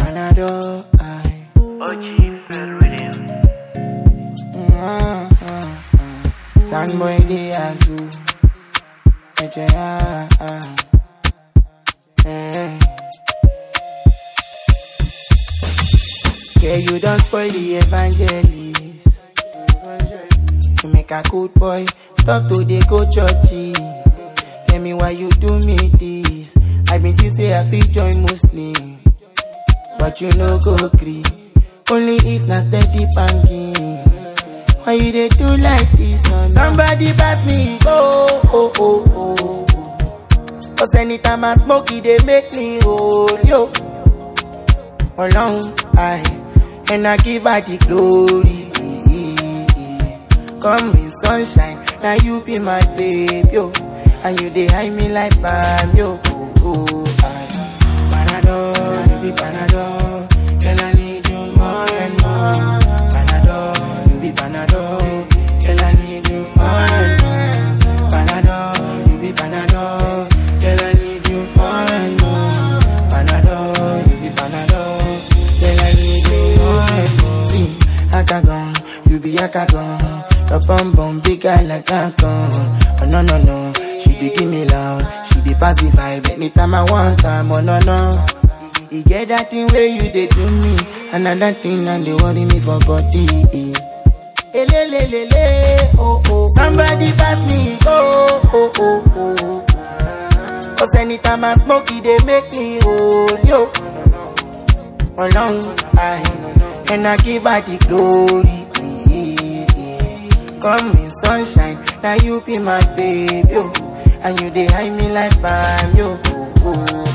Panadol, I. OG Ferreira. Mm, mm, mm. Fanboy de azul. Eche, ah, ah. Eh. Yeah, you don't spoil the evangelist. You make a good boy stop to dey go churchy. Tell me why you do me this. I been think say I fit join Muslim, but you no go gree. Only if na steady banging. Why you dey do like this? Oh, no? Somebody pass me, oh, oh, oh, oh. oh. Cause anytime I smoke, it dey make me hold yo. Alone, I and I give her the glory. Come in sunshine, now you be my babe, yo. And you dey hide me like bam, yo. Oh, oh, I. Panadol, you be Panadol. Girl, I need you more and more. Panadol, you be Panadol. Girl, I need you more and more. Panadol, you be Panadol. Girl, I need you more and more. Panadol, you be Panadol. Girl, I need you more and more. See, Akagon, you be Akagon. Your bum bum big guy like Akagon. Oh no no no, she dey give me loud. She dey pass the vibe anytime I want time. Oh no no. E get that thing where you dey do me, another thing and they worry me for body. Elelelele, oh oh. Somebody pass me, oh oh oh oh. Cause anytime I smoke, it dey make me hold yo. Alone, I and I give her the glory. Come in sunshine, now you be my babe, yo. And you dey hide me like bam, yo. Oh, oh.